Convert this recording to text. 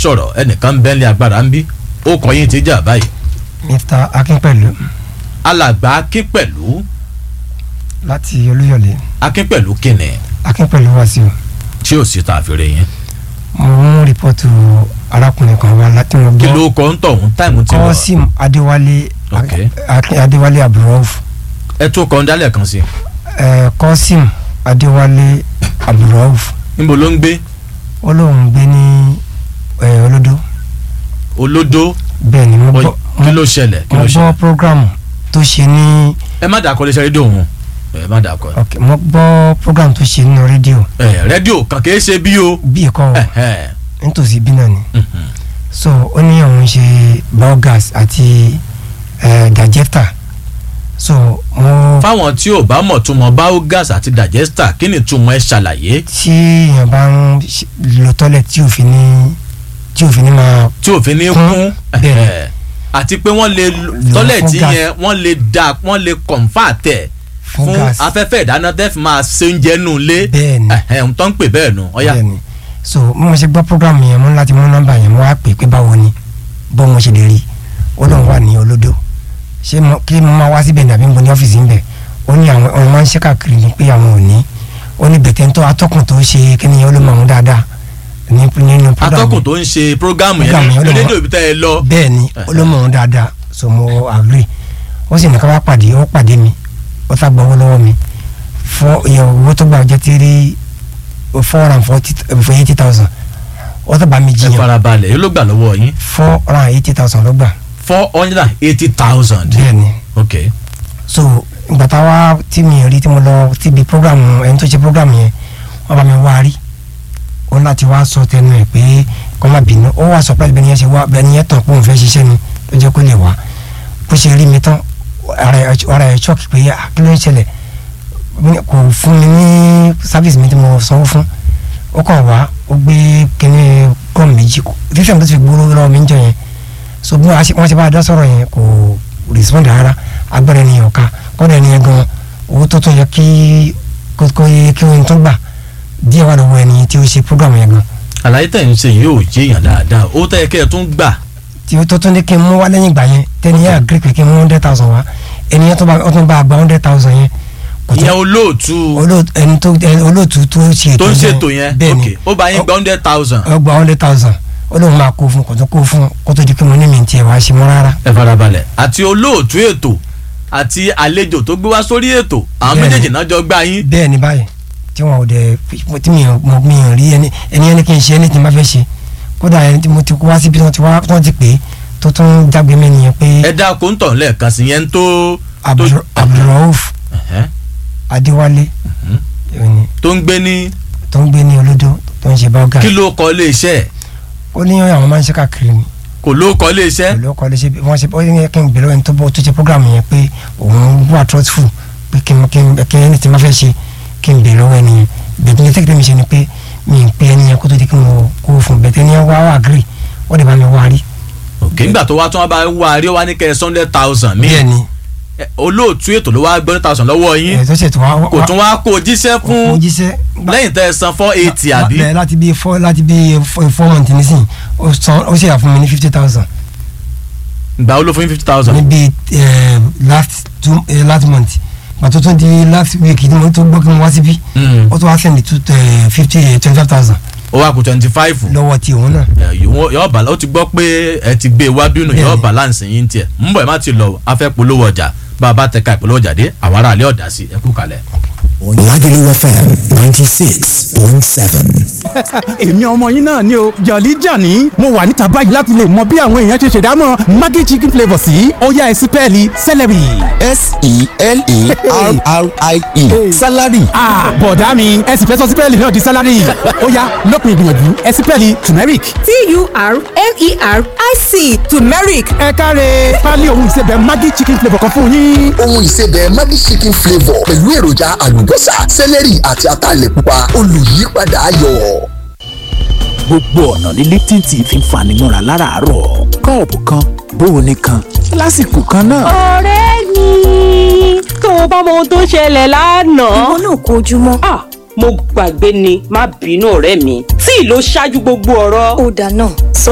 sọ̀rọ̀ ẹnìkan ń bẹ́ńlẹ̀ agbára ń bí ó kọ́ yín ti jà báyìí mr akínpẹ̀lú alàgbà akínpẹ̀lú láti olúyọ̀lé akínpẹ̀lú kìnì akínpẹ̀lú wàsíù tí ò sí tààfin yín mo mú rìpọ́tù arákùnrin kan wá láti mo kí gbọ́ ló kọ́ ń tọ̀hún táìmù ti lọ kọ́sìm adéwálé Ok. Akin- adéwálé abdulrauf ẹ tó kọ́ ń dálẹ̀ kan sí ẹ kọ́sìm adéwálé abdulrauf níbo ló ń gbé ó lóun gbé ní ẹ, olódó olódó bẹ́ẹ̀ ni mo Oy, gbọ́ kí ló ṣẹlẹ̀ kí mo ló ṣẹlẹ̀ gbọ́ programu tó ṣe ní ẹ má dàkọ́ léṣe rédíò òun ẹ má dàkọ́ ok mo gbọ́ programu tó ṣe nínú rédíò ẹ rédíò kan kì í ṣe bí o bíi kọ́ ẹ ẹ nítòsí bí náà ni mhm. so ó ní òun ṣe biogas àti ẹ, digester so mo fáwọn tí ò bá mọ̀ túmọ̀ biogas àti digester kí ni túmọ̀ ẹ ṣàlàyé tí èèyàn bá ń ṣe- lo tọ́lẹ̀ tí ò fi ní tí ò fi ní máa tí òfin ní Kún, kún bẹ́ẹ̀. ẹ, àti pé wọ́n lè tọ́lẹ̀tì fún gas. yẹn wọ́n lè da wọ́n lè kọ̀ǹfà tẹ̀ fún fún gas afẹ́fẹ́ ìdáná tẹ́ fi máa ṣe oúnjẹ nù lé bẹ́ẹ̀ ni ẹ̀hẹ̀ ń tọ́ ń pè bẹ́ẹ̀ nù ọ̀yà bẹ́ẹ̀ ni so bí mo ṣe gbọ́ program yẹn mo ní láti mú nọ́mbà yẹn mo wá pè pé báwo ni bó mo ṣe lè rí ó lóun wà ní olódó ṣé mo kí mo máa wá síbẹ̀ nàbí mo ní ọ́fíìsì ń bẹ̀ ó ní àwọn ọ̀run máa ń ṣe káàkiri ni pé àwọn ò ní ó ní bẹ̀tẹ̀ ń tọ́ atọ́kùn tó ṣe kíni yẹn ó ló mọ̀ ọ́n dáadáa ní nínú program atọ́kùn yẹn. tó ń ṣe prógámù Program yẹn yẹn ní ló mọ̀- rédíò ibi tẹ́ ẹ lọ bẹ́ẹ̀ ni ó ló mọ̀ ọ́n dáadáa so mo agree ó sì ní ká wá pàdé ó pàdé mi ó sá gbọ́ owó lọ́wọ́ mi fọ́ ìyẹn owó tó gbà jẹ́ tírí four hundred and forty for eighty thousand ó tó bá mi ẹ jiyàn farabalẹ̀ yóò ló gbà lọ́wọ́ yín four hundred and eighty thousand ló gbà four hundred and eighty thousand bẹ́ẹ̀ ni ok so ìgbà táwa tí mi rí tí mo lọ síbi program ẹni tó ṣe program yẹn wọ́n bá mi wá rí ó láti wá sọ tẹnu ẹ̀ pé kọ́ má bínú ó wà surprise bẹ́ẹ̀ ni yẹn ṣe wá bẹ́ẹ̀ ni yẹn tàn pé òun fẹ́ ṣiṣẹ́ ni ló jẹ́ kó lè wá bó ṣe rí mi tán ara ẹ̀ ara ẹ̀ shock pé ah, kí ló ń ṣẹlẹ̀ Mi- kò fún mi ní service mi tí mo sanwó fún ó kàn wá ó gbé kíní gọ́ọ̀mù méjì fífẹ́ mi tó ti gbóró lọ́wọ́ mi ń jọ yẹn so bí wọ́n ṣe bá a dá sọ̀rọ̀ yẹn kò respond rárá agbára ènìyàn ká kọ́dà ènìyàn gan owó tó tó yẹ kí kó kó yẹ kí wọ́n tó gbà díẹ̀ wà lọ́wọ́ ẹni tí ó ṣe program yẹn gan àlàyé tẹ̀ ń ṣe yìí ò yé èèyàn dáadáa ó tẹ́ kẹ́ ẹ tún gbà tí ó tó tún ní kí n mú wá lẹ́yìn ìgbà yẹn tẹ́ni yẹn agree pé kí n mú hundred thousand wá ènìyàn tó bá ó tún bá a gba hundred thousand yẹn kò ìyẹn tó olóòtú olóòtú ẹni tó ẹni olóòtú tó ṣe tó ń ṣètò yẹn bẹ́ẹ̀ ok ni ó bá yín gba hundred thousand ó gba hundred thousand ó lóun máa kó fún kò tó kó fún kó tó di pé mo ní mi tiẹ̀ wá ṣe mọ́ rárá ẹ farabalẹ̀ àti olóòtú ètò àti àlejò tó gbé wá sórí ètò àwọn Bẹ́ẹ̀ni. méjèèjì náà jọ gbá yín bẹ́ẹ̀ ni báyìí tí wọn ò dẹ̀ tí mi ò mo mi ò rí ẹni ẹni ẹni kí n ṣe ẹni tí n bá fẹ́ ṣe kódà ẹni tí mo ti wá síbi tí wọ́n ti wá tí wọ́n ti pè é tó tún jágbe mí nìyẹn pé ẹ dá kó ń tọ̀ lẹ́ẹ̀kan sí yẹn tó Abdul- Abdulrauf Ẹ̀hẹ́. Adéwálé Mhm. ẹni tó ń gbé ní tó ń gbé ní olódó tó ń ṣe bọ́gà kí ló kọ ilé iṣẹ́ ẹ̀ ó ní àwọn máa ń ṣe káàkiri ni kò ló kọ ilé iṣẹ́ pẹ̀lú ọkọ̀ lè ṣe bí wọ́n ṣe ó yẹ kí n gbèrò ẹni tó bọ́ tó ṣe program yẹn pé òun wà trustful pé kí n kí n kí ẹni tí n bá fẹ́ ṣe kí n gbèrò ẹni yẹn bẹ̀tẹ̀ ní tẹ́kítẹ́ mi ṣe ni pé mi ń pe ẹni yẹn kó tó di kí n kó fún bẹ̀tẹ̀ ẹni yẹn wá wá agree wọ́n dẹ̀ bá mi wá rí. ok nígbà tó wá tún wá bá wá rí wá ní kẹ́ ẹ hundred thousand ní bẹ́ẹ̀ ni ẹ, olóòtú ètò ló wá gbé hundred thousand lọ́wọ́ yín ẹ̀ tó ṣètò wá kò tún wá kó o jíṣẹ́ kó fún jíṣẹ́ lẹ́yìn tẹ́ ẹ san four eighty àbí bẹ́ẹ̀ láti bí four láti bí four four months nísìn ó san ó ṣe àfún mi ní fifty thousand ìgbà wo ló fún yín fifty thousand níbi eh, last two eh, last month pàtó tó di last week tí mo tó gbọ́ kí mo wá síbí Mm. ó tún wá sẹ́ni two fifty twenty five thousand ó wá kú twenty five lọ́wọ́ tí òun náà. yọọ bá ó ti gbọ́ pé ẹ ti gbé e wá bínú yọọ Bẹ́ẹ̀ni. balance yín tiẹ̀ ń bọ̀ ẹ má ti lọ afẹ́ polówó ọjà bá a bá tẹ̀ka ìpolówó ọjà dé àwọn aráàlú ọ̀dà sí ẹ kú kalẹ̀. Lagelu FM ninety six point seven. èmi ọmọ yín náà ni o jọ̀lí jàní mo wà níta báyìí láti lè mọ bí àwọn èèyàn ṣe ṣèdámọ̀ maggi chicken flavour sí ọ̀yá ẹ̀sìn pẹ́ẹ́lí celery. S-E-L-E-R-R-I-E. Salary. Ah, bọ̀dá mi ẹ̀sìn fẹ́ sọ sí pẹ́ẹ́lí náà di salary ó yá lópin ìgbìyànjú ẹ̀sìn pẹ́ẹ́lí turmeric. T-U-R-M-E-R-I-C turmeric ẹ káre pálí ohun ìsebẹ̀ maggi chicken flavour kan fún yín. ohun ìsebẹ̀ Maggi chicken flavour pẹ̀lú èròjà àlùbọ́sà sẹ́lẹ̀rì àti ataalẹ̀ pupa olùyípadà ayọ̀. gbogbo ọ̀nà ní Lipton tea fi ń fani mọ́ra láràárọ̀ kọ́ọ̀pù kan bóoni kan lásìkò kan náà. ọ̀rẹ́ mi tó o bá mọ ohun tó ṣẹlẹ̀ lánàá. ìwọ náà kó ojúmọ́. ah mo gbàgbé ni má bínú ọ̀rẹ́ mi tí ló ṣáájú gbogbo ọ̀rọ̀. ó dáná sọ